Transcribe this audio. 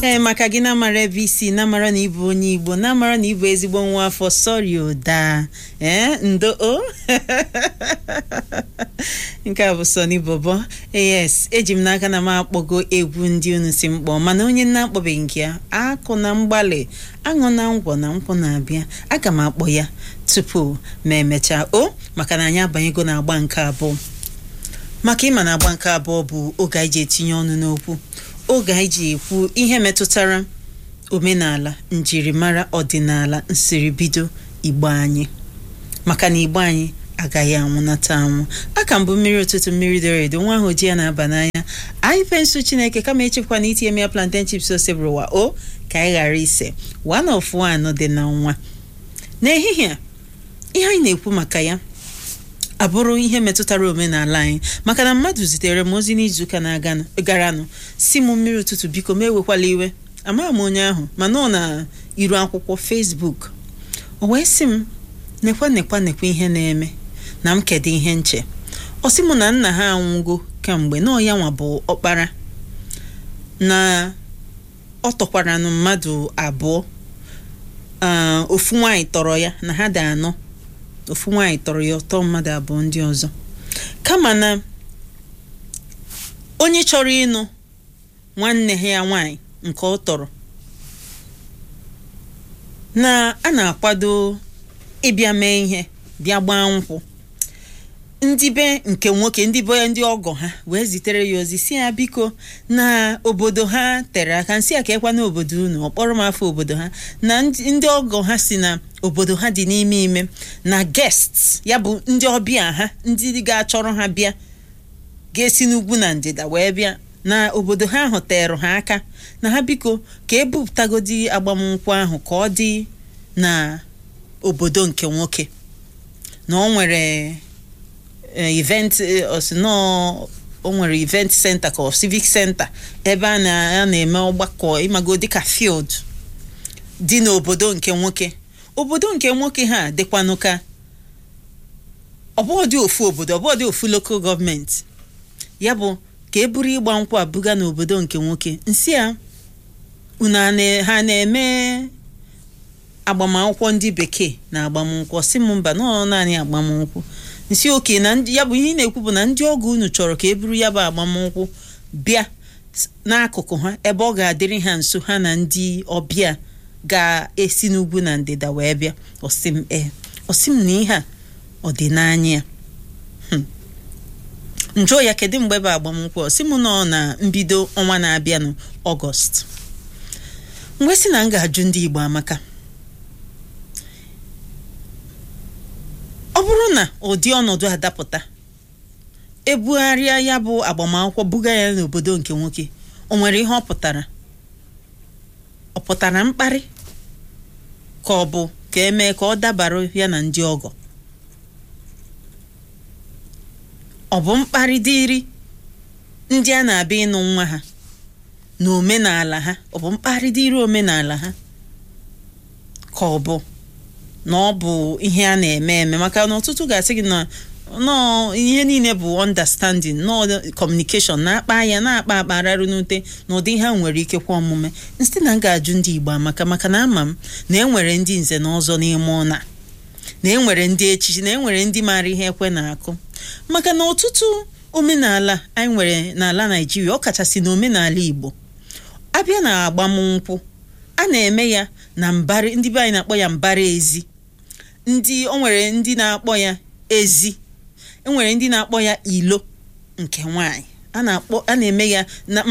ee maka gị na-amara ebe isi na-amara na ịbụ onye igbo na-amara na ịbụ ezigbo nwa afọ sọri ụda ee ndo o nke a bụ sọni bobo yes eji m n'aka na m akpọgo egwu ndị unu si mkpọ mana onye na-akpọbeghị nke ya akụ na mgbalị aṅụ na ngwọ na nkwụ na-abịa aga m akpọ ya tupu ma emechaa o maka na anyị abanyego na agba nke abụọ maka ịma na agba nke abụọ bụ oge anyị ji etinye ọnụ n'okwu oge anyị ji ekwu ihe metụtara omenala njirimara ọdịnala nsiribido igbo anyị maka na igbo anyị agaghị anwụnata anwụ aka mbụ mmiri ụtụtụ mmiri doro edo nwa ahụ ji ya na-aba n'anya anyị pensụl chineke kama echekwa na itinye m ya plantain chips ose bụrụwa o ka anyị ghara ise one of one dị na nwa n'ehihie a ihe anyị na-ekwu maka ya abụrụ ihe metụtara omenala anyị maka na mmadụ zitere m ozi n'izuụka na-garanụ si m mmiri ụtụtụ biko ma ewekwala iwe amaghị m onye ahụ mana ọ na iru akwụkwọ Facebook o wee sị m nekwa nekwa nekwa ihe na-eme na m kedu ihe nche ọ sị m na nna ha anwụgo kemgbe na ọya nwa bụ ọkpara na ọ tọkwaranụ mmadụ abụọ ofu nwaanyị tọrọ ya na ha dị anọ ofu nwaanyị tọrọ ya ọtọ mmadụ abụọ ndị ọzọ kama na onye chọrọ ịnụ nwanne ya nwaanyị nke ọ tọrọ na a na-akwado ịbịa mee ihe bịa gbaa nkwụ ndị be nke nwoke ndị be ndị ọgọ ha wee zitere ya ozi si ya biko na obodo ha tere aka nsị a ka ekwa na obodo unu ọkpọrọ m afọ obodo ha na ndị ọgọ ha si na obodo ha dị n'ime ime na guests ya bụ ndị ọbịa ha ndị ga-achọrọ ha bịa ga-esi n'ugwu na ndịda wee bịa na obodo ha ahụ terụ ha aka na ha biko ka ebupụtagodi agbamnkwụ ahụ ka ọ dị na obodo nke nwoke na ọ nwere event osinọ o nwere event center ka civic center ebe a na-eme ọgbakọ ịmago dịka field dị n'obodo nke nwoke obodo nke nwoke ha dịkwanụ ka ọbụọ dị ofu obodo ọbụọ dị ofu lokal gọọmenti ya bụ ka e buru ịgba nkwụ abụga n'obodo nke nwoke nsị a unu ha na-eme agbamakwụkwọ ndị bekee na agbamnkwụ si m mba nọ naanị agbamnkwụ nsi oke na ya bụ ihe ị na-ekwu bụ na ndị ọgọ unu chọrọ ka e buru ya bụ agbamnkwụ bịa n'akụkụ ha ebe ọ ga-adịrị ha nso ha na ndị ọbịa ga-esi n'ugwu na ndịda wee bịa ọsịm ee ọsịm na ihe a ọ dị n'anya ya njụọ ya kedu mgbe bụ agbamnkwụ ọsị m nọ na mbido ọnwa na-abịanụ ọgọst mgbe si na m ga-ajụ ndị Igbo amaka ọ bụrụ na ụdị ọnọdụ adapụta ebugharịa ya bụ agbamakwụkwọ buga ya n'obodo nke nwoke o nwere ihe ọ pụtara ọ pụtara mkparị ka ọ bụ ka emee ka ọ dabara ya na ndị ọgọ ọ bụ mkparị dịrị ndị a na-abịa ịnụ nwa ha na omenala ha ọ bụ mkparị dịrị omenala ha ka ọ bụ na ọ bụ ihe a na-eme eme maka na ọtụtụ ga-asị gị na nọọ ihe niile bụ understanding nọọ communication na-akpa ya na-akpa akpa rarụ n'ute na ụdị ha nwere ike kwa omume site na m ga-ajụ ndị Igbo amaka maka na ama m na enwere ndị nze na ọzọ n'ime ụna na enwere ndị echichi na enwere ndị maara ihe ekwe na-akụ maka na ọtụtụ omenala anyị nwere n'ala Naịjirịa ọ kachasị na omenala Igbo abịa na agbamnkwụ a na-eme ya na mbara ndị be anyị na-akpọ ya mbara ezi ndị o nwere ndị na-akpọ ya ezi enwere ndị na-akpọ ya ilo nke nwanyị a na-akpọ a na-eme ya na